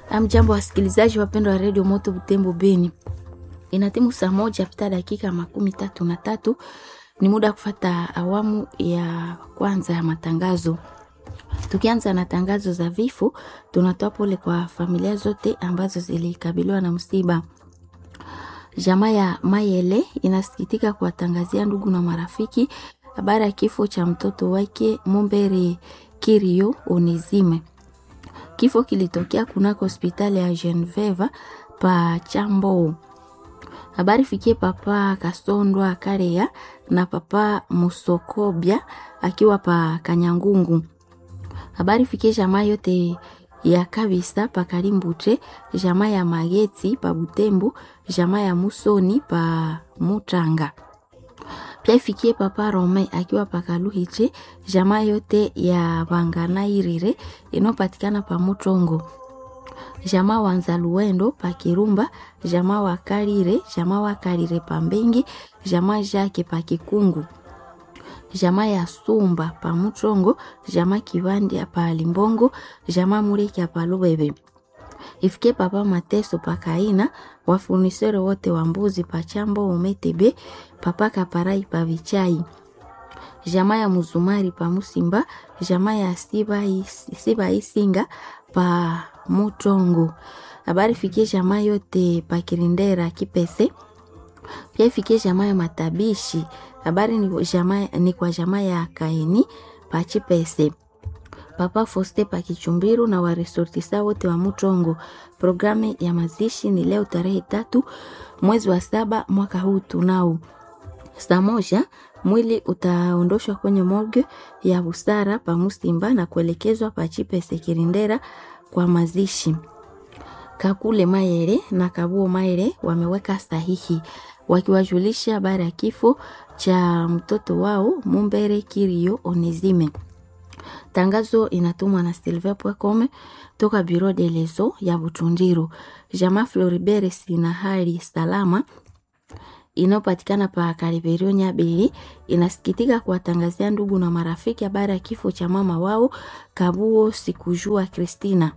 Amjambo wasikilizaji wapendwa wa redio Moto Butembo Beni, inatimu saa moja pita dakika makumi tatu na tatu. Ni muda wa kufata awamu ya kwanza ya matangazo. Tukianza na tangazo za vifo, tunatoa pole kwa familia zote ambazo zilikabiliwa na msiba. Jamaa ya Mayele inasikitika kuwatangazia ndugu na marafiki habari ya kifo cha mtoto wake Mumbere Kirio Onizime. Kifo kilitokea kunako hospitali ya Geneveva pa Chambo. Habari fikie papa Kasondwa Karea na papa Musokobya akiwa pa Kanyangungu. Habari fikie jamaa yote ya kabisa pa Kalimbute, jamaa ya Mageti pa Butembo, jamaa ya Musoni pa Mutanga. Pia ifikie papa Rome akiwa pa Kaluhiche, jamaa yote ya Banganairire inayopatikana pa Mutongo jamaa wa Nzaluwendo pa Kirumba, jamaa wa Karire, jamaa wa Karire pa Mbengi, jamaa Jake pa Kikungu, jamaa ya Sumba pa Mutongo, jamaa Kivandi pa Limbongo, jamaa Mureki pa Lubebe. Ifike papa Mateso pa Kaina, wafunisere wote wa mbuzi pa Chambo Umetebe, papa Kaparai pa Vichai jamaa ya Muzumari pa Musimba, jamaa ya Siba, Siba Isinga pa Mutongo. Habari fikie jamaa yote pa Kirindera Kipese. Pia ifikie jamaa ya Matabishi. Habari ni, jamaa, ni kwa jamaa ya Kaini pa Chipese. Papa Foste pa Kichumbiru na waresortisa wote wa Mutongo. Programu ya mazishi ni leo tarehe tatu mwezi wa saba mwaka huu tunao saa moja mwili utaondoshwa kwenye morgue ya Busara pa Musimba na kuelekezwa pa Chipese Kirindera kwa mazishi. Kakule Mayere na Kabuo Mayere wameweka sahihi wakiwajulisha habari ya kifo cha mtoto wao Mumbere Kirio Onezime. Tangazo inatumwa na Silver Pwekome toka Bureau de Lezo ya Butundiru. Jamaa Floribert sina hali salama inayopatikana pa Kaliberio Nyabili inasikitika kuwatangazia ndugu na marafiki habari ya kifo cha mama wao Kabuo Sikujua Kristina.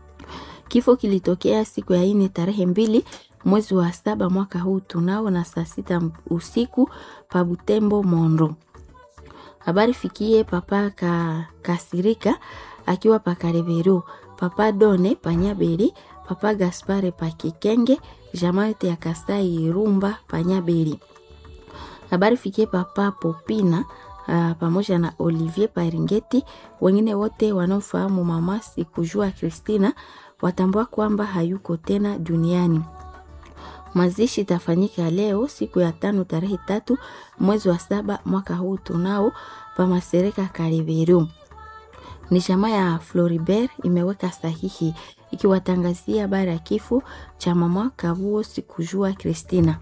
Kifo kilitokea siku ya ine tarehe mbili mwezi wa saba mwaka huu tunao na saa sita usiku pa Butembo Mondo. Habari fikie papa ka, Kasirika akiwa pa Kaliberio, papa Done pa Nyabili, papa Gaspare pa Kikenge jamaa yote ya Kasai Irumba Panyabeli. Habari fikie papa Popina uh, pamoja na Olivier Paringeti. Wengine wote wanaofahamu mama Sikujua Kristina watambua kwamba hayuko tena duniani. Mazishi itafanyika leo siku ya tano tarehe tatu mwezi wa saba mwaka huu tunao pamasereka Kaliberu. Ni jamaa ya Floribert imeweka sahihi ikiwatangazia habari ya kifo cha mama Kabuo Sikujua Kristina.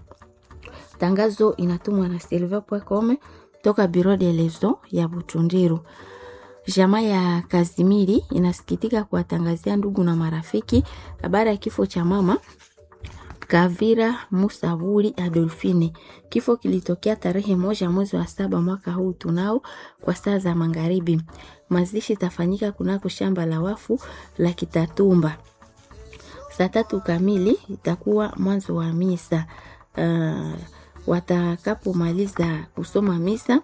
Tangazo inatumwa na Silver Pwekome toka Bureau de Lezo ya Butundiru. Jamaa ya Kazimiri inasikitika kuwatangazia ndugu na marafiki habari ya kifo cha mama Kavira Musaburi Adolfine. Kifo kilitokea tarehe moja mwezi wa saba mwaka huu tunao kwa saa za magharibi. Mazishi itafanyika kunako shamba la wafu la Kitatumba. Saa tatu kamili itakuwa mwanzo wa misa. Uh, watakapomaliza kusoma misa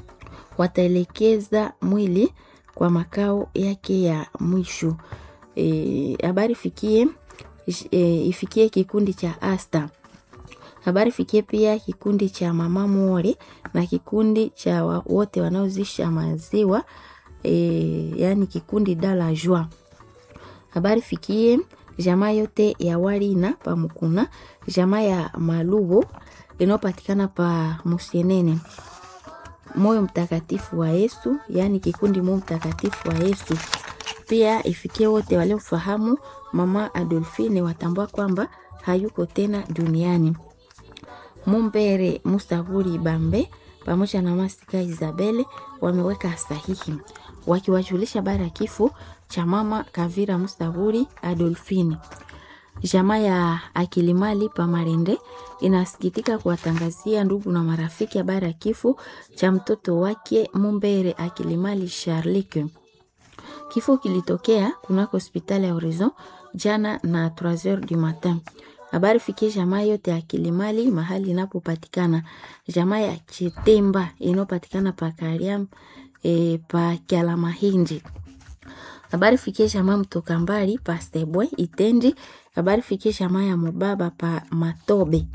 wataelekeza mwili kwa makao yake ya mwisho. Habari e, fikie e, ifikie kikundi cha Asta. Habari fikie pia kikundi cha Mama More na kikundi cha wote wanaozisha maziwa e, yani kikundi Dala Joie. Habari fikie jamaa yote ya Walina pa Mukuna, jamaa ya Malubo inayopatikana pa Musienene. Moyo mtakatifu wa Yesu, yani kikundi Moyo mtakatifu wa Yesu. Pia ifikie wote waliofahamu mama Adolfine watambua kwamba hayuko tena duniani. Mumbere Musaburi Bambe pamoja na Masika Isabele wameweka sahihi wakiwajulisha habari ya kifo cha mama Kavira Musaburi Adolfine. Jamaa ya Akilimali Pamarende inasikitika kuwatangazia ndugu na marafiki habari ya kifo cha mtoto wake Mumbere Akilimali Charlike. Kifo kilitokea kunako hospitali ya Horizon jana na 3h du matin. Habari fikie jamaa yote ya Kilimali mahali inapopatikana. Jamaa ya Chitemba inayopatikana pa Kariam e, pa Kyalamahindi. Habari fikie jamaa mtoka mbali pa Stebwe Itendi. Habari fikie jamaa ya Mubaba pa Matobe.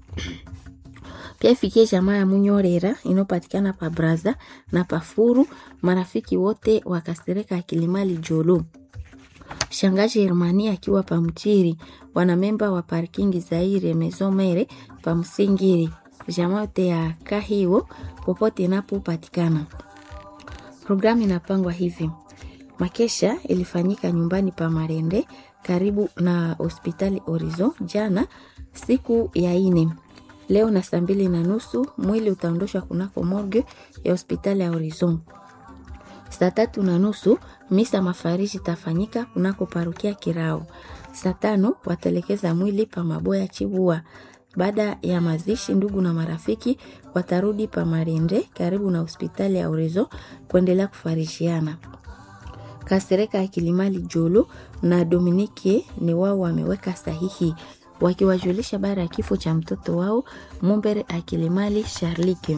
Pia ifikie jamaa ya Munyorera inayopatikana pa Braza na pa Furu. Marafiki wote wakasereka Kilimali Jolo. Shangazi Hermani akiwa pa Mchiri, wanamemba wa parkingi Zaire Mezomere pa Msingiri, jamaa yote ya Kahiwo popote inapopatikana. Programu inapangwa hivi: makesha ilifanyika nyumbani pa Marende karibu na hospitali Horizon jana siku ya ine. Leo na saa mbili na nusu mwili utaondoshwa kunako morgue ya hospitali ya Horizon. Saa tatu na nusu misa mafariji itafanyika kunako parukia Kirao. Saa tano watelekeza mwili pa Maboya Chibua. Baada ya mazishi, ndugu na marafiki watarudi pa Marende karibu na hospitali ya Urezo kuendelea kufarishiana. Kasereka ya Kilimali Jolo na Dominike ni wao wameweka sahihi wakiwajulisha baada ya kifo cha mtoto wao Mumbere Akilimali Sharlike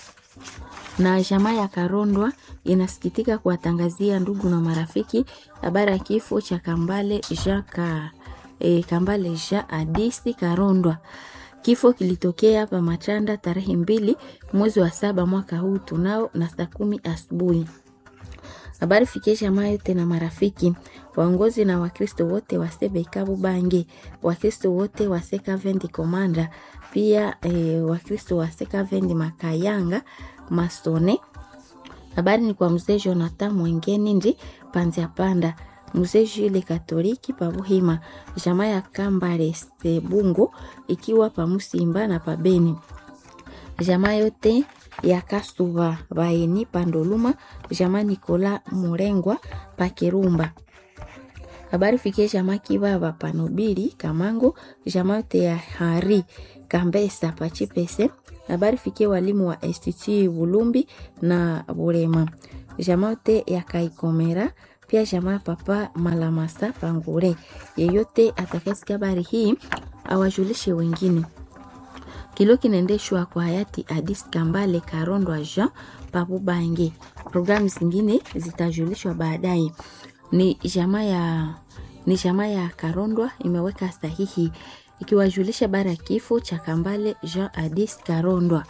na jamaa ya Karondwa inasikitika kuwatangazia ndugu na marafiki habari ya kifo cha Kambale Jean ka, e, Kambale Jean Adisi Karondwa. Kifo kilitokea hapa Machanda tarehe mbili mwezi wa saba mwaka huu tunao na saa kumi asubuhi. Habari fikie jamaa yote na marafiki waongozi na Wakristo wote wa Sebekabu Bange, Wakristo wote wa Sekavendi Komanda, pia e, Wakristo wa Sekavendi Makayanga Masone. Habari ni kwa mzee Jonathan Mwengeni ndi Panzia Panda, mzee Jule Katoliki Pabuhima, jamaa ya Kambale Sebungo ikiwa Pamusimba na Pabeni, jamaa yote ya Kasuba Baeni Pandoluma, jamaa Nikola Murengwa Pakirumba. Habari fikie jamaa Kibaba Panobili Kamango, jamaa yote ya Hari Kambesa Pachipese habari fikie walimu wa Institut Bulumbi na Burema, jamaa yote ya Kaikomera, pia jamaa papa Malamasa Pangure. Yeyote atakayesikia habari hii awajulishe wengine. Kilo kinaendeshwa kwa hayati Adis Kambale Karondwa Jean Pabubange. Programu zingine zitajulishwa baadaye. Ni jamaa ya ni jamaa ya Karondwa imeweka sahihi ikiwajulisha bara ya kifo cha Kambale Jean Adis Karondwa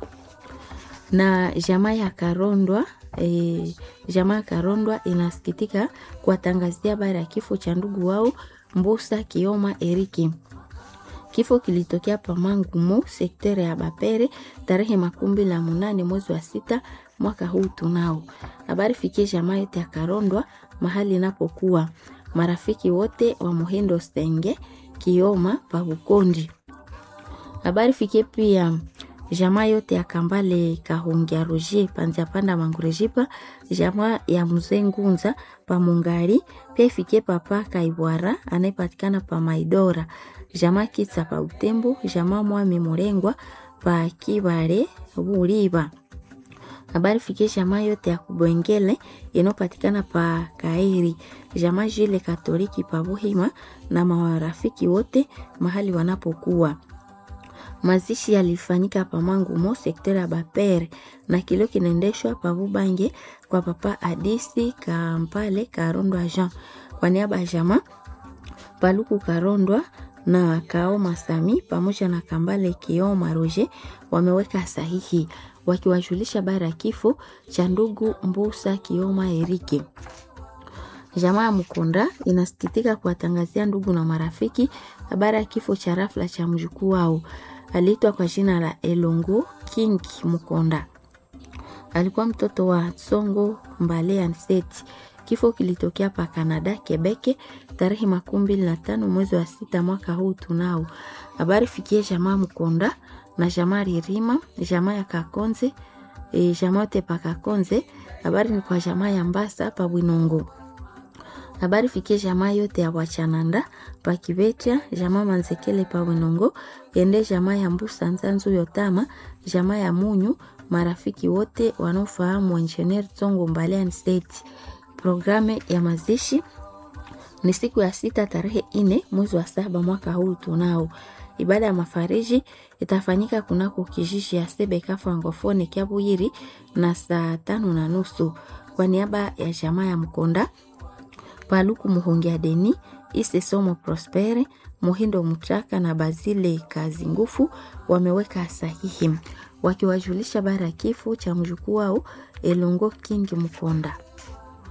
na jamaa ya Karondwa. E, jamaa ya Karondwa inasikitika kuwatangazia bara ya kifo cha ndugu wao Mbusa Kioma Eriki. Kifo kilitokea Pamangumo sektere ya Bapere tarehe makumi la munane mwezi wa sita mwaka huu tunao. Habari fikie jamaa yote ya Karondwa mahali inapokuwa marafiki wote wa Muhindo Stenge Kioma pa Bukondi. Habari fikie pia jamaa yote ya Kambale Kahungia Roger Panzia Panda Mangurejipa, jamaa ya Mzee Ngunza pa Mungari, pia ifikie papa Kaibwara anayepatikana pa Maidora, jamaa Kitsa pa Utembo, jamaa Mwami Murengwa pa Kibare Buliba. Habari fikie jamaa yote ya Kubwengele inayopatikana pa Kairi, jamaa Jile Katoliki pa Buhima na marafiki wote mahali wanapokuwa. Mazishi yalifanyika pa Mangumo sekta ya Bapere na kilio kinaendeshwa pa Bubange kwa papa Adisi Kampale Karondwa Jean kwa niaba ya jamaa Paluku Karondwa na Kaoma Sami pamoja na Kambale Kioma Roger wameweka sahihi wakiwajulisha bara ya kifo cha ndugu Mbusa Kioma Erike. Jamaa ya Mkonda inasikitika kuwatangazia ndugu na marafiki habari ya kifo cha rafla cha mjukuu wao aliitwa kwa jina la Elongo King Mkonda. Alikuwa mtoto wa Tsongo Mbale Anseti. Kifo kilitokea pa Canada Quebec tarehe makumi mbili na tano mwezi wa sita mwaka huu tunao. Habari fikie jamaa Mkonda na jamaa Ririma, jamaa ya Kakonze, e, jamaa yote pa Kakonze. Habari ni kwa jamaa ya Mbasa pa Bwinongo. Habari fikie jamaa yote ya Wachananda pa Kibetia, jamaa Manzekele pa Bwinongo, ende jamaa ya Mbusa Nzanzu Yotama, jamaa ya Munyu, marafiki wote wanaofahamu Engineer Tsongo Mbale State. Programe ya mazishi ni siku ya sita tarehe ine mwezi wa saba mwaka huu tunao. Ibada ya mafariji itafanyika kunako kijiji ya Sebeka Francofone Kiabuyiri na saa tano na nusu kwa niaba ya jamaa ya Mkonda Paluku Muhongia Deni Ise Somo Prospere Muhindo Muchaka na Bazile Kazi Ngufu wameweka sahihi wakiwajulisha bara ya kifo cha mjukuu wao Elongo King Mkonda.